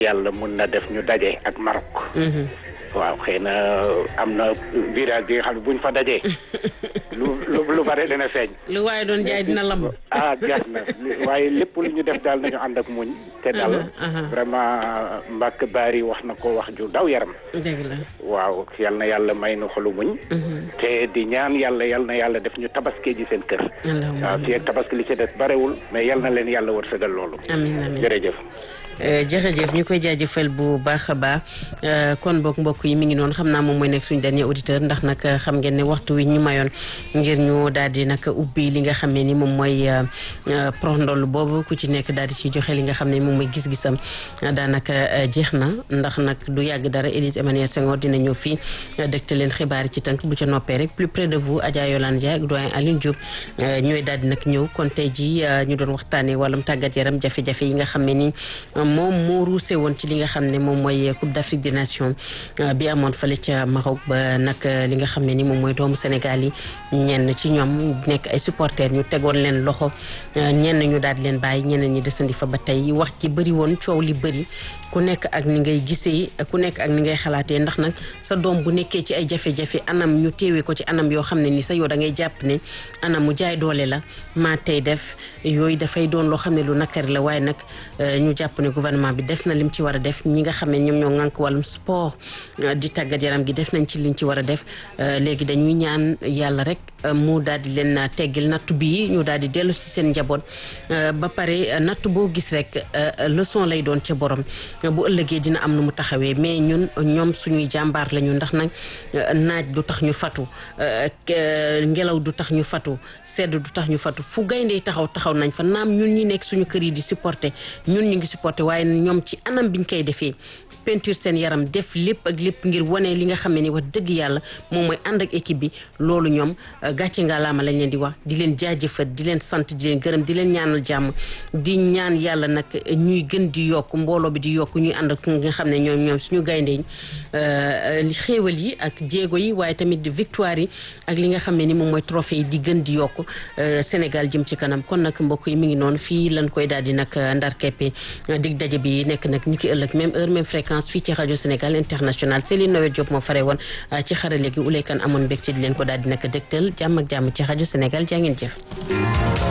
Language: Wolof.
yàlla mun na def ñu daje ak Maroc. waaw xëy na am na virage bi nga xam ne buñ fa dajee lu lu lu bare dana feeñ. lu waaye doon jaay dina lamb. ah jar na waaye lépp lu ñu def daal nañu ànd ak muñ. te dal vraiment mbàkk baari wax na ko wax ju daw yaram. dëgg la. waaw yal na yàlla may nu xolu muñ. te di ñaan yàlla yal na yàlla def ñu tabaski ji seen kër. waaw fii ak tabaski li ci des barewul mais yal na leen yàlla wërsëgal loolu. amiin amiin jërëjëf. jërëjëf ñu koy jaajëfal bu baax a baax kon boog mbokk yi mi ngi noonu xam naa moom mooy nekk suñu dernier auditeur ndax nag xam ngeen ne waxtu wi ñu mayoon ngir ñu daal di nag ubbi li nga xam ne ni moom mooy prox ndoll boobu ku ci nekk daal di ci joxe li nga xam ne moom mooy gis-gisam daanaka jeex na ndax nag du yàgg dara Élise Emmanuel Senghor dina ñëw fii dëgte leen xibaar ci tënk bu ca noppee rek plus près de vous Adja Yolande Dia ak doyen Aline Diop ñooy daal di nag ñëw kon tey ji ñu doon waxtaanee wàllum tàggat yaram jafe-jafe yi nga xam ne ni moom moo ruuse woon ci li nga xam ne moom mooy Coupe d'Afrique des Nations bi amoon fële ca Maroc ba nag li nga xam ne ni moom mooy doomu Sénégal yi ñenn ci ñoom nekk ay supporters ñu tegoon leen loxo ñenn ñu daal di leen bàyyi ñeneen ñi desandi fa ba tey wax ci bëri woon coow li bëri ku nekk ak ni ngay gisee ku nekk ak ni ngay xalaatee ndax nag sa doom bu nekkee ci ay jafe-jafe anam ñu teewee ko ci anam yoo xam ne ni sa yow da ngay jàpp ne anam mu jaay doole la maa tey def yooyu dafay doon loo xam ne lu nakari la waaye nag ñu jàpp ne gouvernement bi def na lim ci war a def ñi nga xam ne ñoom ñoo ŋànk wàllum sport di tàggat yaram gi def nañ ci liñ ci war a def léegi dañuy ñaan yàlla rek mu daal di leen teggil nattu bii ñu daal di dellu si seen njaboot ba pare natt boo gis rek leçon lay doon ca borom bu ëllëgee dina am nu mu taxawee mais ñun ñoom suñuy jàmbaar lañu ndax nag naaj du tax ñu fatu ngelaw du tax ñu fatu sedd du tax ñu fatu fu gayndee taxaw taxaw nañ fa naam ñun ñi nekk suñu kër yi di supporter ñun ñu ngi supporter waaye ñoom ci anam biñ koy defee peinture seen yaram def lépp ak lépp ngir wane li nga xam ne ni wax dëgg yàlla moom mooy ànd ak équipe bi loolu ñoom gàcce nga laama lañ leen di wax di leen jaajëfat di leen sant di leen gërëm di leen ñaanal jàmm di ñaan yàlla nag ñuy gën di yokk mbooloo bi di yokk ñuy ànd ak nga xam ne ñoom ñoom suñu gayndeñ xéewal yi ak jéego yi waaye tamit victoire yi ak li nga xam ne ni moom mooy trophée yi di gën di yokk Sénégal jëm ci kanam kon nag mbokk yi mi ngi noonu fii lañ koy daal di nag ndar keppe dig daje bi nekk nag ni ki ëllëg même heure même fréquence fii ci rajo Sénégal international Céline Noël Diop moo fare woon ci xarale gi uleykan amoon mbégte di leen ko daal di nag dëgtal jàmm ak jàmm ci rajo Sénégal jaa ngeen jëf